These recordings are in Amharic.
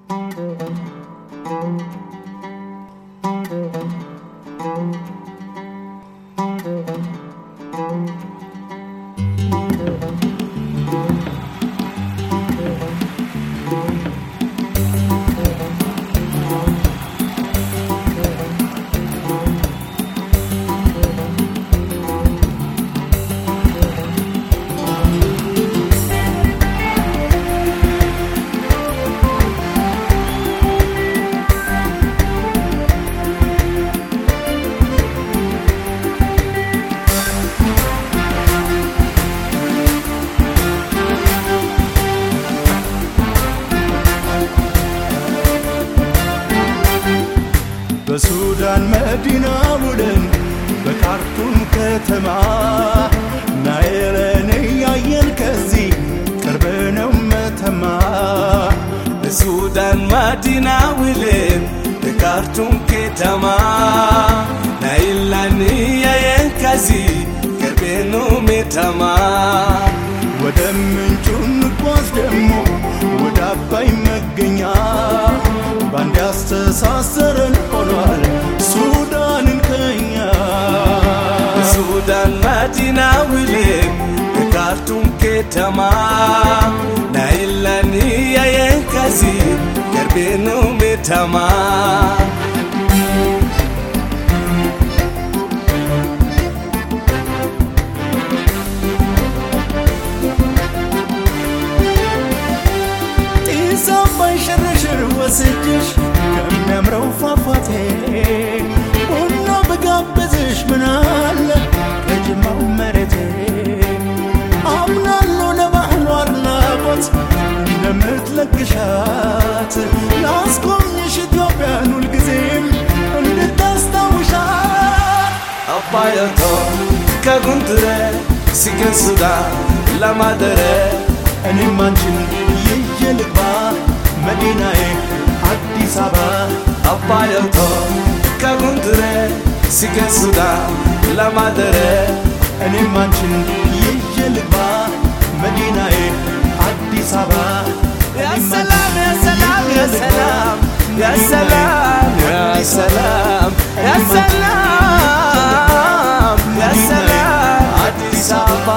በሱዳን መዲና ውለን በካርቱም ከተማ ናይለን እያየን ከዚህ ቅርብ ነው መተማ በሱዳን መዲና ውለን በካርቱም ከተማ ናይላን እያየን ከዚህ ቅርብ ነው መተማ ወደ ምንጩ እንጓዝ ደግሞ ወደ አባይ መገኛ ባንድ ያስተሳሰረን ሆኗል ሱዳንን ከኛ በሱዳን መዲና ውለን በካርቱም ከተማ ናይላን እያየን ከዚህ ቅርብ ነው መተማ ጢስ አባይ ሽርሽር ወስጅሽ ከሚያምረው ፏፏቴ ቡና በጋበዝሽ ምናለ ከጅማው መሬቴ አምናለሁ ለባህሉ አድናቆት እንደምትለግሻት ላስጎብኝሽ ኢትዮጵያን ሁልጊዜም እንድታስታውሻት አባያቶ ከጉንድረ ሲገን ሱዳን ለማደረ እኔም አንቺን ይዤ ልግባ መዲናዬ አዲስ አበባ አባያቶ ከጉንድረ ሲገን ሱዳን ለማደረ እኔም አንቺን ይዤ ልግባ መዲናዬ አዲስ አበባ ያሰላም ያሰላም ያሰላም ያሰላም ያሰላም ያሰላም ያሰላም አዲስ አበባ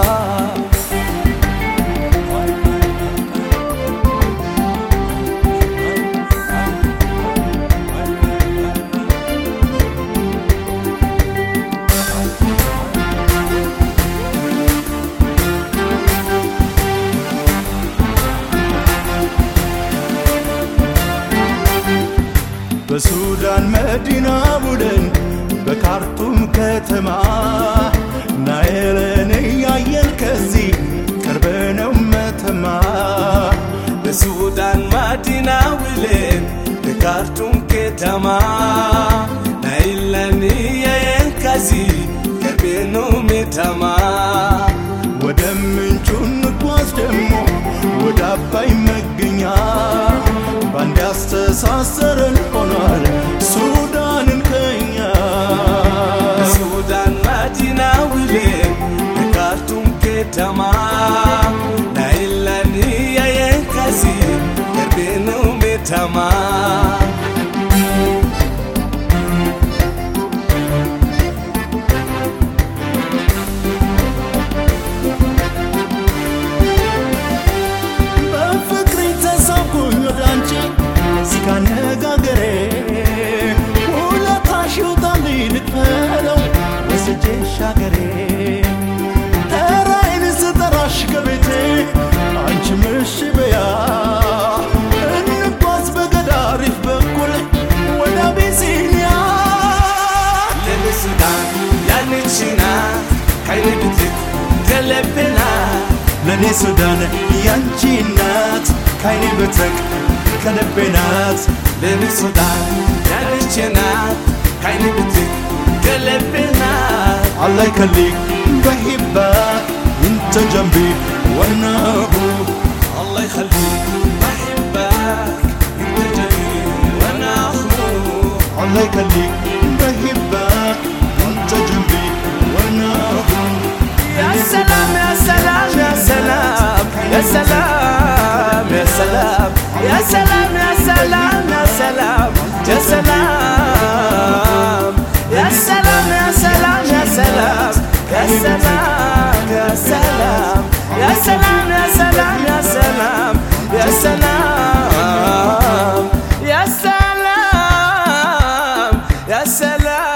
በሱዳን መዲና ቡድን በካርቱም ከተማ ናይልን እያየን ከዚህ ቅርብ ነው መተማ በሱዳን መዲና ውለን በካርቱም ከተማ ናይለን እያየን ከዚህ ቅርብ ነው መተማ ወደ ምንጩ እንጓዝ ደግሞ ወደ አባይ መገኛ ባንድ ያስተሳሰረን ሆኗል ሱዳንን ከኛ በሱዳን መዲና ውለን በካርቱም ከተማ ናይለን እያየን ከዚህ ቅርብ ነው መተማ በፍቅር ተሳብኩኝ ወደ አንቺ እዚህ ካነጋገሬ ውለታሽ ይውጣልኝ ልክፈለው ወስጄሽ አገሬ ተራዬን ስጠራሽ ከቤቴ አንቺ ምሽ በያ እንጓዝ በገዳሪፍ በኩል ወደ አቢሲኒያ ለሱዳን ያንቺና ካይኔ ብትክ ከለብና ለእኔ ሱዳን ያንቺ እናት ካይኔ ብትቅ ከልቤ ናት ለሱዳን ያንቺና ካይኔ ብትክ ከለብና الله يخليك بحبك انت جنبي وانا ابوك الله يخليك بحبك انت جميل وانا اخوك الله يخليك بحبك انت جنبي وانا ابوك يا سلام يا سلام يا سلام يا سلام يا سلام يا سلام يا سلام يا سلام